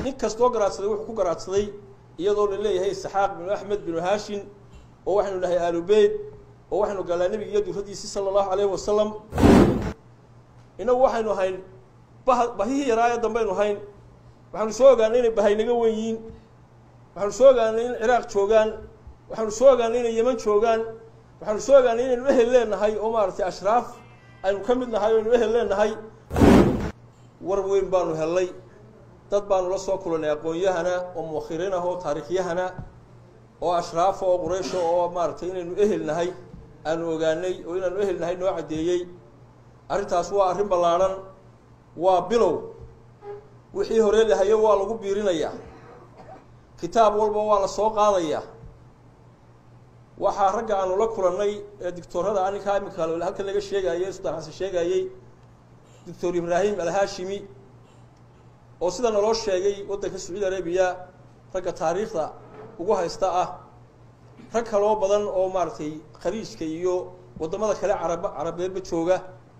nin kastoo garaadsaday wuxuu ku garaadsaday iyadoo la leeyahay isxaaq binu axmed binu haashin oo waxaynu nahay aalubeyd oo waxaynu galnaa nebiga iyo durradiisii sala allahu alayhi wasalam inagu waxaynu hayn bah bahihii yaraaye dambaynu hayn waxaanu soo ogaanay inay bahaynaga wen yihiin waxaanu soo ogaanay in ciraaq joogaan waxaanu soo ogaanay inay yeman joogaan waxaanu soo ogaanay inaynu ehel leenahay oo maaragtay ashraaf aynu ka mid nahay o aynu ehel leenahay war weyn baanu hellay dad baanu la soo kulannay aqoon-yahana oo muakhiriin ah oo taariikhyahana oo ashraafa oo quraysha oo maaragtay inaynu ehel nahay aanu ogaanay oo inaanu ehel nahay noo caddeeyey arrintaas waa arrin ballaadhan waa bilow wixii hore lahayo waa lagu biirinayaa kitaab walba waa la soo qaadayaa waxaa ragga aanu la kulannay ee dictoorada aninkaa iminka halkan laga sheegayey sultaan xasan sheegayey doctor ibraahim alhaashimi oo sida naloo sheegay waddanka sacuudi arabiya ragga taariikhda ugu haysta ah rag kaloo badan oo maaragtay khaliijka iyo waddamada kale carab carabeedba jooga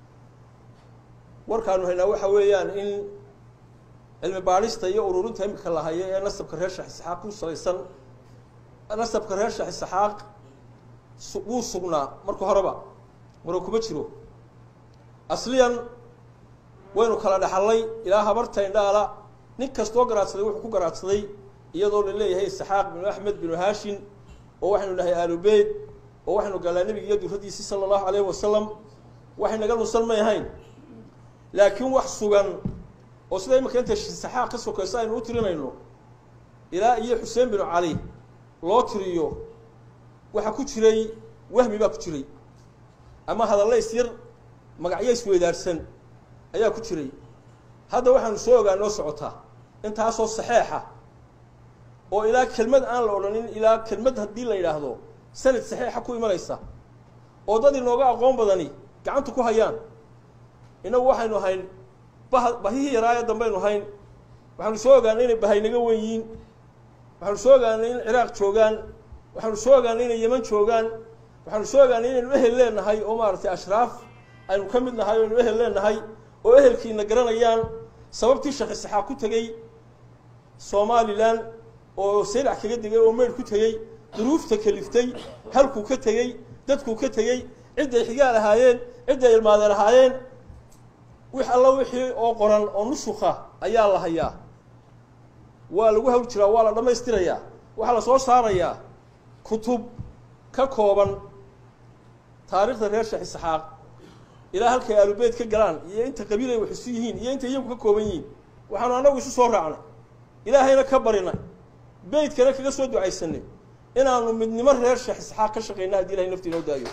warkaanu haynaa waxa weeyaan in cilmi baadhista iyo ururinta imika la hayo ee nasabka reer shax isxaaq ku salaysan nasabka reer shax isxaaq wuu sugnaa marka horeba maro kuma jiro asliyan waynu kala dhexallay ilaa habarta indhaala nin kastoo garaadsaday wuxuu ku garaadsaday iyadoo la leeyahay isxaaq binu axmed binu haashin oo waxaynu nahay aalubeyd oo waxaynu galnaa nebiga iyo durradiisii sala allahu alayhi wasalam waxay naga nusan may ahayn laakiin wax sugan oo sida imika inta saxaaq ka sokayso aynu u tirinayno ilaa iyo xuseen binu cali loo tiriyo waxaa ku jiray wahmi baa ku jiray ama hadalla isyar magacyo isweydaarsan ayaa ku jiray hadda waxaanu soo ogaa noo socotaa intaasoo saxeexa oo ilaa kelmad aan la odhanin ilaa kelmad haddii la yidhaahdo sanad saxeexa ku imanaysa oo dad inooga aqoon badani gacanta ku hayaan inagu waxaynu hayn bah bahihii yaraaye dambaynu hayn waxaanu soo ogaanay inay bahaynaga wen yihiin waxaanu soo ogaanay in ciraaq joogaan waxaanu soo ogaanay inay yeman joogaan waxaanu soo ogaanay inaynu ehel leenahay oo maaragtay ashraaf aynu ka mid nahay o aynu ehel leenahay oo ehelkiina garanayaan sababtii sheekh isxaaq ku tegey somalilan oo saylac kaga degay oo meydh ku tegey duruufta kaliftay halkuu ka tegey dadkuu ka tegey cidday xigaal ahaayeen cidday ilmaadeen ahaayeen wix alla wixii oo qoran oo nusuka ayaa la hayaa waa lagu hawl jiraa waa la dhammaystirayaa waxaa la soo saarayaa kutub ka kooban taariikhda reer sheekh isxaaq ilaa halkay aalubeyd ka galaan iyo inta qabiil ay wax isu yihiin iyo inta iyagu ka kooban yihiin waxaanu annagu isu soo raacnay ilaahayna ka barinay beydkana kaga soo ducaysanay inaanu midnimo reer sheekh isxaaq ka shaqayna haddii ilahay nafti inoo daayo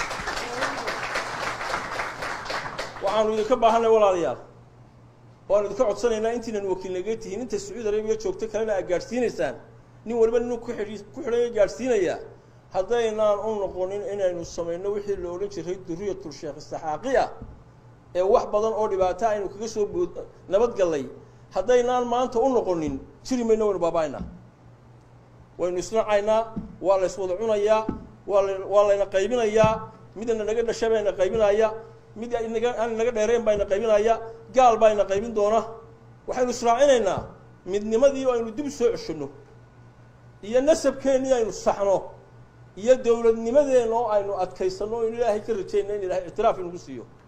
waxaanu idinka baahanay walaalayaal waanu idinka codsanaynaa intiinan wakiilnaga tihiin inta sacuudi arabiya joogto kalena aad gaadhsiinaysaan nin waliba nin ku xidhi ku xidhaya gaadhsiinaya haddaynaan u noqonin inaynu samayno wixii la odhan jiray duriyatul sheekh isxaaqiya ee wax badan oo dhibaato aynu kaga soo bood nabadgallay haddaynaan maanta u noqonin jiri mayno waynu baaba-aynaa waynu isnacaynaa waa la yswada cunayaa waa la waa layna qaybinayaa midna naga dhasha bayna qaybinaya mid naga aan naga dheereen bayna qaybinaya gaal bayna qaybin doona waxaynu israacinaynaa midnimadii aynu dib soo ceshanno iyo nasabkeennii aynu saxno iyo dowladnimadeenna oo aynu adkaysanno o inu ilaahay ka rajayna in ilahay ictiraaf inagu siiyo